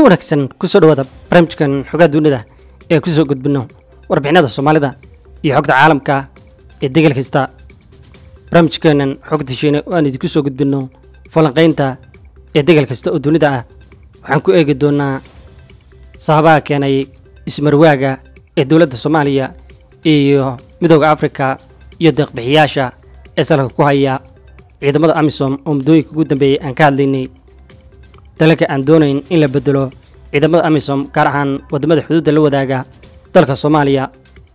wanaagsan kusoo dhawaada barnaamijkan xogaa dunida ee kusoo gudbino warbixinada soomaalida iyo xogta caalamka ee degal kasta barnaamijkeenan xogta shiine oo aan idinku soo gudbino falanqaynta ee degal kasta oo dunida ah waxaan ku eegi doonaa sababaha keenay ismarwaaga ee dowladda soomaaliya iyo midooda afrika iyo deeqbixiyaasha ee salka ku haya ciidamada amisom oo muddooyinka ugu dambeeyey aan ka hadlaynay dalalka aan doonayn in la bedelo ciidamada amisom gaar ahaan waddamada xuduudda la wadaaga dalka soomaaliya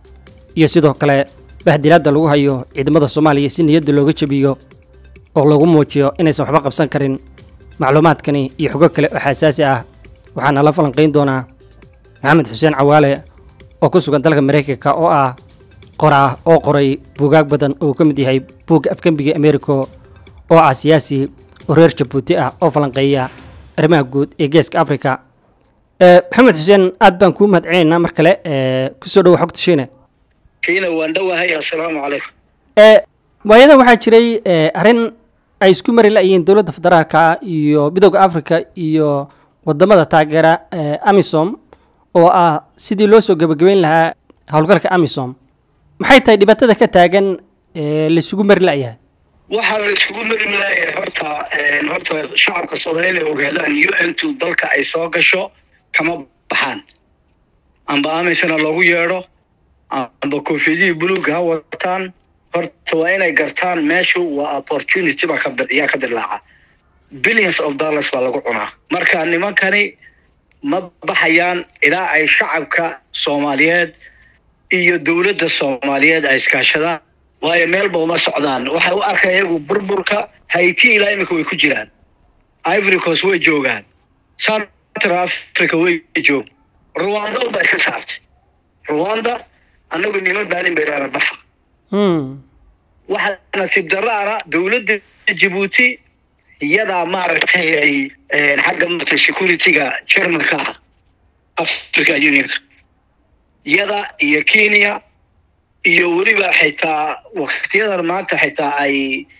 iyo sidoo kale bahdilaadda lagu hayo ciidamada soomaaliya si niyadda looga jebiyo oo lagu muujiyo inaysan waxba qabsan karin macluumaadkani iyo xogo kale oo xasaasi ah waxaana la falanqayn doonaa maxamed xuseen cawaale oo ku sugan dalka maraykanka oo ah qoraa oo qoray buugaag badan oo uu ka mid yahay buugga afgembiga americo oo ah siyaasi oo reer jabuuti ah oo falanqeeya arrimaha guud ee geeska africa maxamed xuseen aad baan kuu mahad celinaynaa mar kale kusoo dhawo xogta shiine kiina waan dhowahay assalaamu calaykum waayadan waxaa jiray arrin ay isku mari la'yihiin dowladda federaalka iyo midooda africa iyo wadamada taageera amisom oo ah sidii loo soo gebagabeyn lahaa howlgalka amisom maxay tahay dhibaatada ka taagan laisugu mari la'yahay waxaa la isugu mari laaya horta horta shacabka soomaaliya inay ogaadaan u n two dalka ay soo gasho kama baxaan amba amisana loogu yeedho amba koofiyadihii buluugga ha wataan horta waa inay gartaan meeshu waa opportunity baa kayaa ka dilaaca billions of dollars baa lagu cunaa marka nimankani ma baxayaan ilaa ay shacabka soomaaliyeed iyo dowladda soomaaliyeed ay iskaashadaan waayo meelba uma socdaan waxay u arkaya iyagu burburka haiti ilaa iminka way ku jiraan ivory coast way joogaan central africa way joog rwanda unbaa iska saartay rwanda annagu nima baanin bayraana baxa waxaa nasiib daraana dowladda jibuuti iyadaa maaragtay ay xagga marta security-ga germanka ah africa unionka iyada iyo kenya iyo weliba xitaa waktiyadan maanta xitaa ay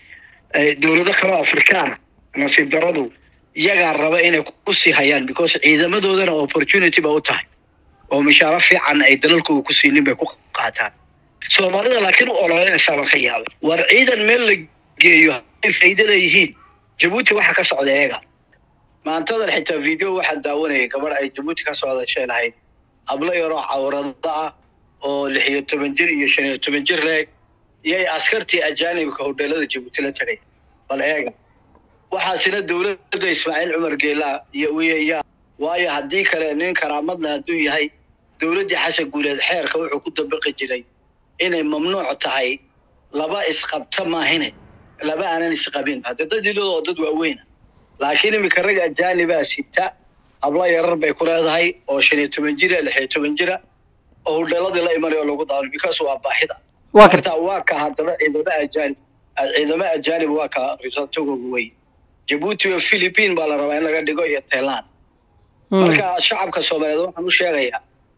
dowlado kaleo afrikaana nasiib daradu iyagaa raba inay kusii hayaan because ciidamadoodana opportunity ba u tahay oo mishaaro fiican ay dalalkooda ku siinin bay ku qaataan soomaalida laakiin u ololeynaysaa baan ka yaaba war ciidan meel la geeyo ay faa'iido leeyihiin jabuuti waxaa ka socda eega maantadan xitaa video waxaan daawanayay gabadh ay jabuuti ka soo hadashay lahayd hablo yaroo cawrado ah oo lix iyo toban jir iyo shan iyo toban jir leeg iyay askartii ajaanibka hodheelada jabuuti la tegay bal eega waxaasina dowladda ismaaciil cumar geelaa iyo wiya waayo haddii kale nin karaamadna hadduu yahay dowladdii xasan guuleed xeerka wuxuu ku dabaqi jiray inay mamnuuc tahay laba isqabta maahine laba aanan isqabin hadde dad iloo dad waaweyna laakiin iminka rag ajaanibaa sita hablo yarar bay ku leedahay oo shan iyo toban jira lix iyo toban jira oo hudheeladii la imanay oo lagu daawano because waa baahida marta waa ka haddaba ciidamo ajaanib ciidamo ajaanib waa ka risantogooga wey jabuuti iyo philippine baa la rabaa in laga dhigo iyo thailand marka shacabka soomaaliyeed waxaan u sheegayaa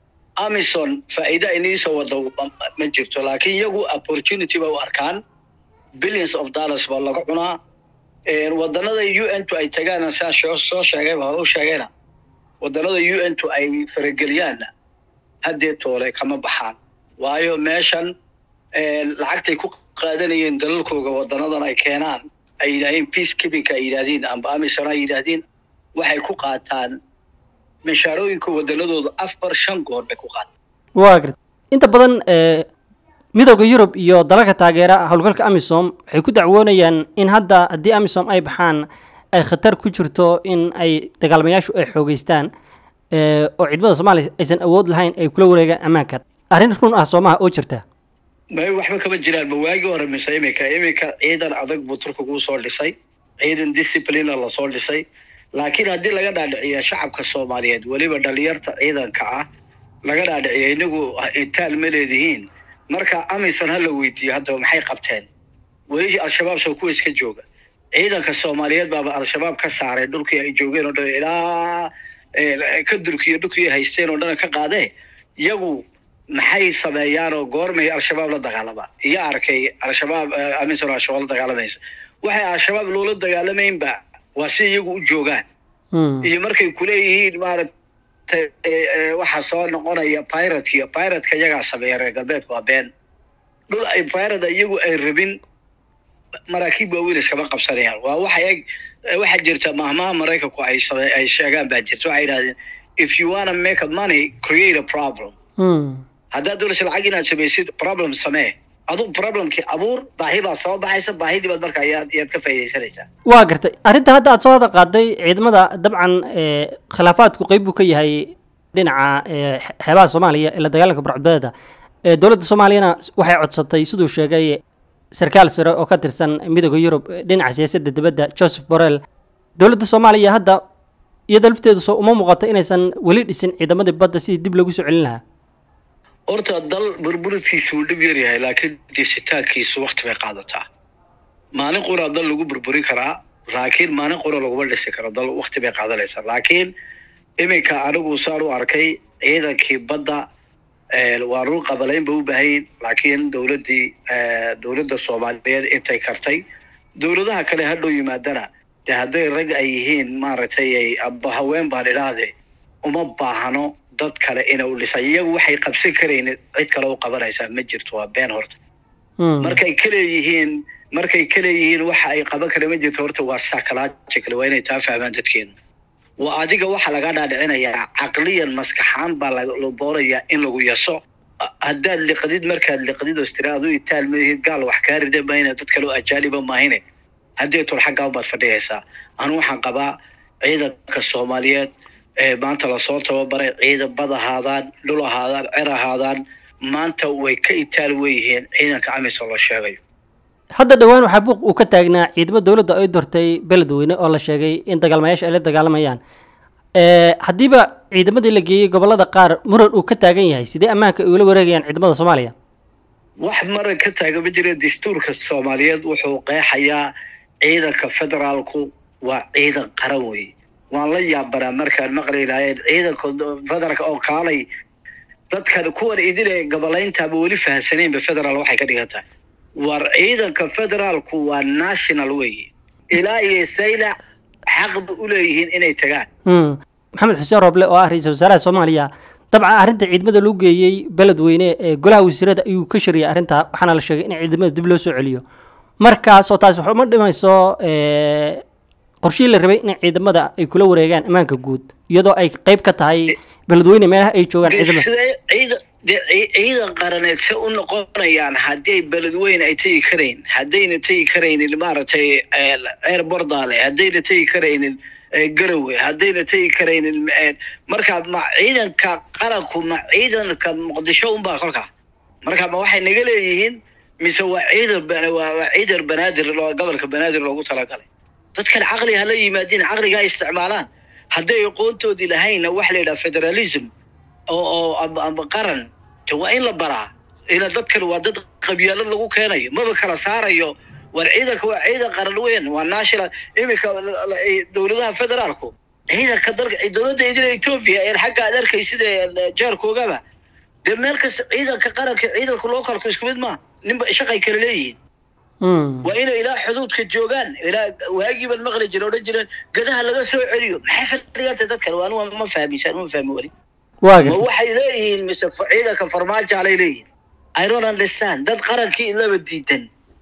amison faa'iida iniisa wada ma jirto laakiin iyagu opportunity ba u arkaan billions of dollars baa laga cunaa wadanada u n to ay tagaana saa soo sheegayba hore u sheegayna wadanada u n to ay farageliyaanna haddee toole kama baxaan waayo meeshan lacagtay ku qaadanayeen dalalkooga wadanadan ay keenaan ay yidhahdeen peace keepingka ay yidhahdiin amba amisom ay yidhahdiin waxay ku qaataan mishaarooyinka wadanadooda afar shan goor bay ku qaataan waa garta inta badan midooda yurub iyo dalalka taageera howlgalka amisom waxay ku dacwoonayaan in hadda haddii amisom ay baxaan ay khatar ku jirto in ay dagaalmayaashu ay xoogeystaan oo ciidamada soomaaliya aysan awood lahayn ay kula wareegaan ammaanka arrin run ah soomaha oo jirta may waxba kama jiraan ma waagii hore mise iminka iminka ciidan adag buu turkigu soo dhisay ciidan disciplina lasoo dhisay laakiin haddii laga dhaadhiciya shacabka soomaaliyeed weliba dhalinyarta ciidanka ah laga dhaadhiciya inagu itaal ma leedihiin marka amisan ha la weydiiyo haddaba maxay qabteen weli al-shabaab soo kuwa iska jooga ciidanka soomaaliyeed baaba al-shabaab ka saaray dhulkii ay joogeen oo dhan ilaa ka durkiyo dhulkii haysteen oo dhan ka qaadee iyagu maxay sameeyaan oo goormay al-shabaab la dagaalamaan iyo arkay al-shabaab amisan al-shabaab la dagaalamaysa waxay al-shabaab loola dagaalamaynba waa si iyagu u joogaan iyo markay kuleeyihiin maarata maaragtay waxaa soo noqonaya piratekiyo piratka iyagaa sameeya reer galbeedku waa been dhul ay pirate iyagu ay rabin maraakiib waaweyn iskama qabsanayaan waa waxa eg waxaa jirta mahmaha maraykanku ay same ay sheegaan baa jirta waxay yidhahdeen if you wanna make a money create a problem haddaad doonaysa lacag inaad samaysid problem samee aduu problemkii abuur baahi baa soo baxaysa baahidii baad marka ayaad ayaad ka faaidaysanaysaa waa gartay arrinta hadda aad soo wada qaaday ciidamada dabcan khilaafaadku qeyb buu ka yahay dhinaca xeebaha soomaaliya ee la dagaalanka burcadbadeeda dowladda soomaaliyana waxay codsatay siduu sheegay sarkaal sare oo ka tirsan midooda yurub dhinaca siyaasadda dibadda joseph borrell dowladda soomaaliya hadda iyada lafteedu soo uma muuqato inaysan weli dhisin ciidamadii badda sidii dib loogu soo celin lahaa horta dal burburintiisu uu dhib yar yahay laakiin dhisitaankiisu wakti bay qaadataa maalin qura dal lagu burburin karaa laakiin maalin qura laguma dhisi karo dal wakti bay qaadanaysaa laakiin iminka anigu saan u arkay ciidankii badda waa run qabalayn ba u baahayin laakiin dowladdii dowladda soomaaliyeed intay kartay dowladaha kale hadhow yimaadana de hadday rag ay yihiin maaragtay aba haween baan idhaahde uma baahno dad kale ina u dhisay iyagu waxay qabsan karaynin cid kale u qabanaysaa ma jirto waa been horta markay kaleeyihiin markay kaleeyihiin waxa ay qaban kara ma jirto horta waa psychological waa inay taa fahmaan dadkeenu waa adiga waxaa laga dhaadhicinayaa caqliyan maskaxaan baa la doonayaa in lagu yaso haddaad liqdid markaad liqdid oo istira adu itaal mahid gaal wax kaa rida mayna dad kale oo ajaaniba maahine haddii tol xaggaa baad fadhiyaysaa anu waxaan qabaa ciidanka soomaaliyeed ee maanta lasoo tababaray ciidan bad ahaadaan dhul ahaadaan cer ahaadaan maanta way ka itaal weyihiin ciidanka amisom la sheegayo hadda dhowaan waxaa buuq uu ka taagnaa ciidamo dowladda ay dortay beledweyne oo la sheegay in dagaalmayaasha ay la dagaalamayaan haddiiba ciidamadii la geeyey gobollada qaar muran uu ka taagan yahay sidee ammaanka ay ula wareegayaan ciidamada soomaaliya wax maran ka taagan ma jira dastuurka soomaaliyeed wuxuu qeexayaa ciidanka federaalku waa ciidan qaran weeye waan la yaabanaa markaan maqli lahayn ciidanka federaalka oo kaalay dadkan kuwan idin ee gobolayntaaba weli fahamsanaynba federaal waxay ka dhigan tahay war ciidanka federaalku waa national weeye ilaa iyo saylac xaqba u leeyihiin inay tagaan maxamed xuseen rooble oo ah ra-iisul wasaaraha soomaaliya dabcan arrinta ciidamada lagu geeyey beledweyne ee golaha wasiirada ayuu ka shariyay arrintaa waxaana la sheegay in ciidamada dib loo soo celiyo markaasoo taasi wax uma dhimayso qorshihii la rabay in ciidamada ay kula wareegaan ammaanka guud iyadoo ay qeyb ka tahay beledweyne meelaha ay joogaan ciidamada ciidan qaraneed se u noqonayaan haddii beledweyne ay tegi karayn haddayna tegi karaynin maaragtay ceer bordaale haddayna tegi karaynin garowe haddayna tegi karaynin markaa ma ciidanka qaranku ma ciidanka muqdisho unbaa kolkaa marka ma waxay naga leeyihiin mise waa ciidan waa ciidan banaadir gobolka banaadir loogu talagalay dadkan caqli hala yimaadiin caqliga ay isticmaalaan hadday aqoontoodii lahaynna waxa la yidhaha federalism oo oo amba qaran waa in la baraa ila dadkan waa dad qabyaalad lagu keenayo maba kala saarayo war ciidanka waa ciidan qaran weyn waa national iminka dowladaha federaalku ciidanka dalka dowladda idina ethiopia ee xagga aad arkay sida jaarkoogaba dee meel kasta ciidanka qaranka ciidanka localku isku mid maa ninba shaqay kala leeyihiin waa inay ilaa xuduudka joogaan ilaa waagiiban maqli jira odhan jireen gadaha laga soo celiyo maxay ka dhiganta dadkan waa anu ma fahmisaan ma fahmi weli ma waxay leeyihiin mise ciidanka farmaajo alay leeyihin i don't understand dad qarankii laba diidan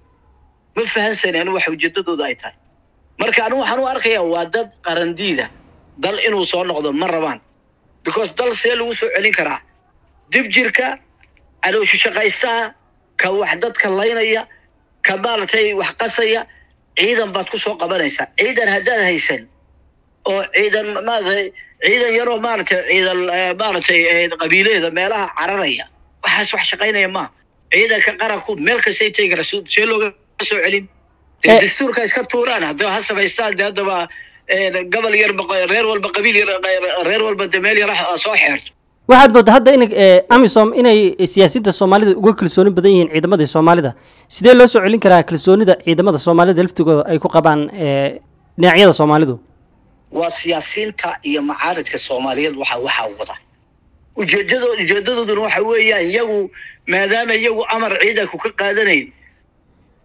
ma fahansani anu waxa ujeedadooda ay tahay marka anu waxaan u arkayaa waa dad qarandiida dal inuu soo noqdo ma rabaan because dal see lagu soo celin karaa dib jirka calooshu shaqaystaha ka wax dadka laynaya ka maaragtay wax qasaya ciidan baad ku soo qabanaysaa ciidan haddaad haysan oo ciidan maaragtay ciidan yaroo maaragtay ciidan maaragtay qabiileeda meelaha cararaya waxaas wax shaqaynaya maa ciidanka qaranku meel kastay tegi kara see looga soo celin dastuurka iska tuuraan haddaba ha samaystaan de haddaba gobol yar reer walba qabiil yar reer walba de meel yar soo xeerto waxaad moodaa hadda in amisom inay siyaasadda soomaalida uga kalsooni badan yihiin ciidamadii soomaalida sidee loo soo celin karaa kalsoonida ciidamada soomaalida laftigooda ay ku qabaan dhinacyada soomaalidu waa siyaasiyiinta iyo macaaridka soomaaliyeed waxa waxaa wada ujeedado ujeedadooduna waxa weeyaan iyagu maadaama iyagu amar ciidanku ka qaadanayn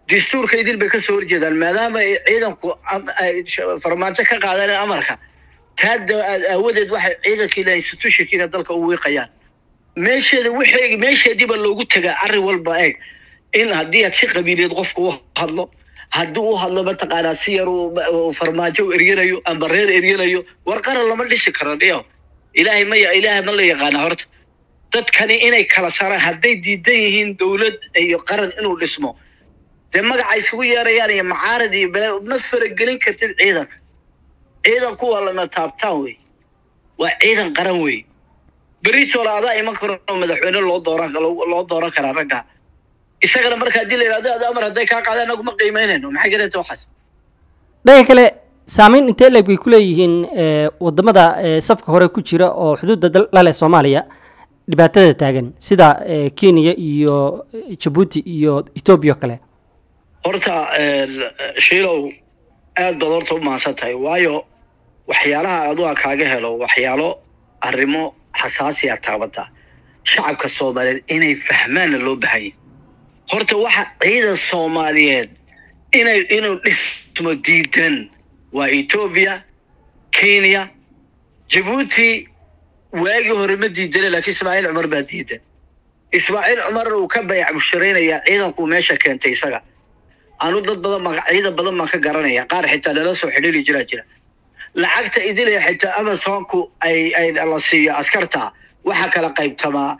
dastuurka idin bay kasoo horjeedaan maadaama ay ciidanku farmaajo ka qaadanayn amarka taada aawadeed waxay ciidankiina institutionkiina dalka u wiiqayaan meesheeda wixii meesheediiba loogu tagaa arrin walba eeg in haddii aad si qabiileed qofka u hadlo haddii u hadlo mataqaanaa si yar uu farmaajo u eryanayo amba reer eryanayo war qaran lama dhisi karo dhiyo ilaahay ma ilaahay ma la yaqaana horta dadkani inay kala saaraan hadday diidan yihiin dowlad iyo qaran inuu dhismo dee magaca isugu yeerayaan iyo macaarad iyo bala ma faragelin kartid ciidanka ciidanku waa lama taabtaan wey waa ciidan qaran wey beritoola adaa iman karo madaxweyne loo dooran loo dooran karaa ragga isagana marka haddii la yidhahdo ada amar hadday kaa qaadaan anaguma qiimeynayno maxay garanta waxaas dhanka kale saameyn intee leeg bay ku leeyihiin wadamada safka hore ku jira oo xuduudda la leh soomaaliya dhibaatada taagan sida kenya iyo jabuuti iyo etoobiya o kale horta shiilow aad baad horta u mahadsan tahay waayo waxyaalaha aduga kaaga helo waxyaalo arrimo xasaasiya taabata shacabka soomaaliyeed inay fahmaanna loo bahanya horta waxa ciidan soomaaliyeed inay inuu dhismo diidan waa etoobiya kenya jabuuti waagii hore ma diidane laakiin ismaaciil cumar baa diidan ismaaciil cumar uu ka bayac busharaynayaa ciidankuu meesha keentay isaga anu dad badan baan ciidan badan baan ka garanaya qaar xitaa lala soo xidhiiri jiraa jira lacagta idilaya xitaa amazonku ay ay la siiyo askarta waxaa kala qaybtamaa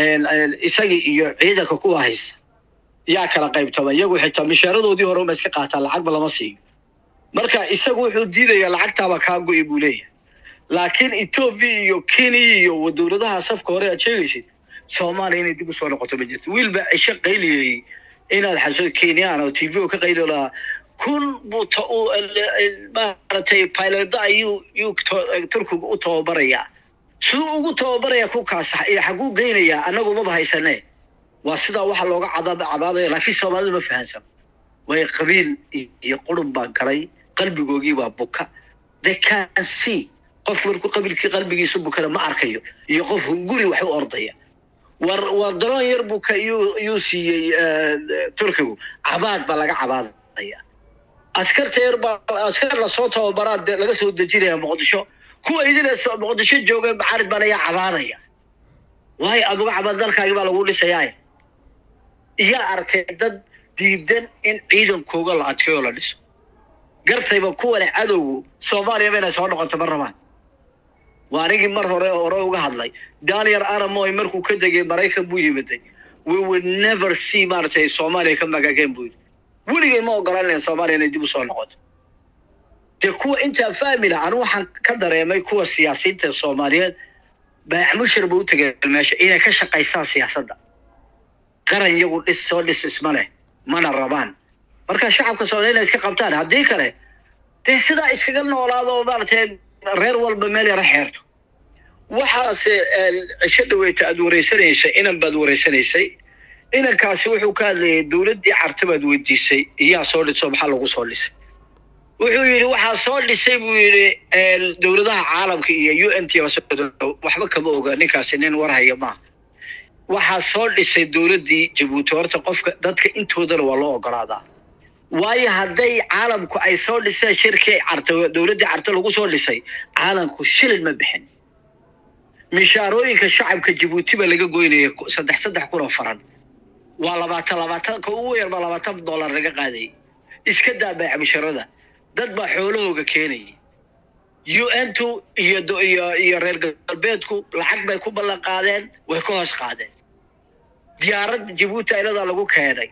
isagii iyo ciidanka kuwa haysta yaa kala qaybtama iyagu xitaa mishaaradoodii hore uma iska qaataan lacagba lama siiyo marka isagu wuxuu diidayaa lacagtaaba kaa go-i buu leeyahay laakiin etoobiya iyo kenya iyo dowladaha safka hore aad sheegaysid soomaaliya inay dib usoo noqoto ma jirto wiil baa cisho qayliyey inaad xaso kenyaan oo t v ka qayli lahaa kun buu t maaragtay pilota ayuu yuu turkiga u tababarayaa siduu ugu tababaraya kukaas iyo xaguu geynayaa annagu maba haysane waa sidaa waxa looga cadaab cabaadaya laakiin soomaalida ma fahansan way qabiil iyo qurun baa galay qalbigoogii baa buka they can see qof markuu qabiilkii qalbigiisu bukana ma arkayo iyo qof hunguri wax u ordaya war war daroon yar buka yuu yuu siiyey turkigu cabaad baa laga cabaadaya askarta yar baa askar lasoo tababaraa dee laga soo dejinaya muqdisho kuwa idina muqdisho jooga macaarid baa laga cabaadaya waayo aduga cabaad dalkaagii baa lagu dhisayaa iyaa arkay dad diidan in ciidankooga la adkeeyo la dhiso gartayba kuwane cadowgu soomaaliya inay soo noqoto ma rabaan waa anigii mar hore hore uga hadlay daniel aramoy markuu ka degay maraykan buu yimiday we would never see maaragtay soomaaliya ka magageen buu yidhi weligay ma ogolanaya soomaaliya inay dib usoo noqoto dee kuwa intaa fahmi laha anu waxaan ka dareemay kuwa siyaasiyiinta soomaaliyeed baacmushir ba u tegeen meesha inay ka shaqaystaan siyaasadda qaran iyagu dhis soo dhis isma leh mana rabaan marka shacabka soomaaliya inay iska qabtaan haddii kale dee sidaa iskaga noolaado maaragtay reer walba meel yara xeerto waxaase cisho dhaweyta aada wareysanaysay inan baad wareysanaysay inankaasi wuxuu ka hadlayay dowladdii carta baad weydiisay iyaa soo dhiso maxaa lagu soo dhisay wuxuu yidhi waxaa soo dhisay buu yidhi dowladaha caalamka iyo u n t waxba kama oga ninkaasi nin warhaya maaha waxaa soo dhisay dowladdii jabuuti horta qofka dadka intoodana waa loo ogolaadaa waayo hadday caalamku ay soo dhiseen shirkii carta dowladdii carta lagu soo dhisay caalamku shilin ma bixin mishaarooyinka shacabka jabuuti baa laga goynaya saddex saddex kun oo faran waa labaatan labaatan ka ugu yar baa labaatan dollar laga qaadayay iska daa baac misharada dad baa xoolahooga keenayay u n tu iyo iyo iyo reer galbeedku lacag bay ku ballan qaadeen way ka hoos qaadeen diyaarad jabuuti ayladaa lagu keenay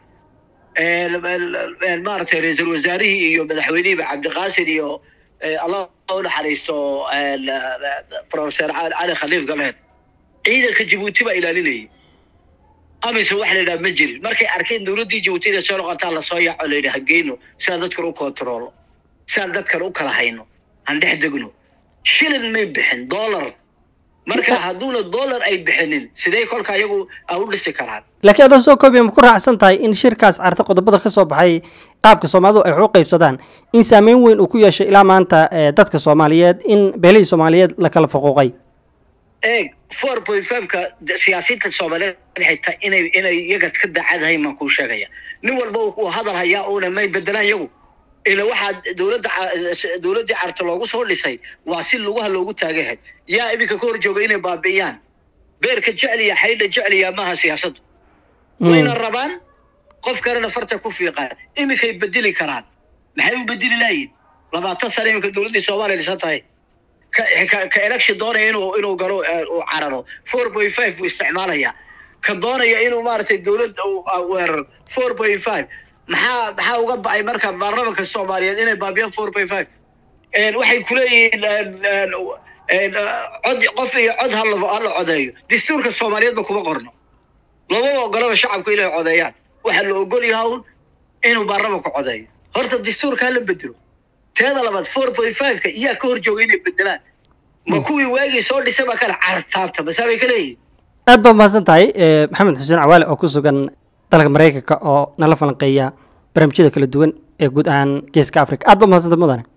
maaragtay ra-iisul wasaarihii iyo madaxweynihiiba cabdiqaasin iyo allah u naxariisto professor cali khaliif galeed ciidanka jabuuti baa ilaalinayay amise waxa la yidhaha ma jirin markay arkeen dowladdii jabuuti inay soo noqotaa lasoo yaaco la yidhi hageyno sidaan dadkan u kontaroolo sidaan dadkan u kala hayno aan dhex degno shilin may bixin dollar marka hadduuna dollar ay bixinin sidee kolka iyagu a u dhisi karaan laakiin adoo soo koobiya ma ku raacsan tahay in shirkaas carta qodobada ka soo baxay qaabka soomaalidu ay wax u qaybsadaan in saameyn weyn uu ku yeeshay ilaa maanta dadka soomaaliyeed in beelihii soomaaliyeed la kala faquuqay eeg four point fiveka siyaasiyiinta soomaaliyeed xitaa inay inay iyaga ka daacadahay maan kuu sheegaya nin walba uu hadal hayaa uuna may bedelaan iyagu ila waxaa dowladda ca- dowladdii carta loogu soo dhisay waa si lugaha loogu taagayahay yaa iminka ka hor jooga inay baabi'iyaan beerka jecliya xaydha jecliya maaha siyaasaddu wayna rabaan qof kalena farta ku fiiqaan iminkay bedeli karaan maxay u bedeli laayihin labaatan sane iminka dowladdii soomaaliya dhisan tahay ka ka- ka election doonaya inuu inuu galo eh, uu cararo four point five buu isticmaalaya ka doonaya inuu maaragtay dowladda uu ah, weeraro four point five maxaa maxaa uga ba'ay marka baarlamanka soomaaliyeed inay baabiyaan four point five waxay kuleeyihiin een, een, cod qof iyo cod hala hala codeeyo dastuurka soomaaliyeedba kuma qorno lama ogolaba shacabku inay codeeyaan waxaa la ogol yahay un inuu baarlamanku codeeyo horta dastuurka hala bedelo teeda labaad four point five-ka iyaa ka hor jooga inay bedelaan ma kuwii waagii soo dhisay baa kale cartaabta masaa bay ka leeyihin aad baa mahadsan tahay eh, maxamed xuseen cawaale oo ku sugan dalka maraykanka oo nala falanqeeya barnaamijyada kala duwan ee guud ahaan geeska africa aad baa mahadsantay mudane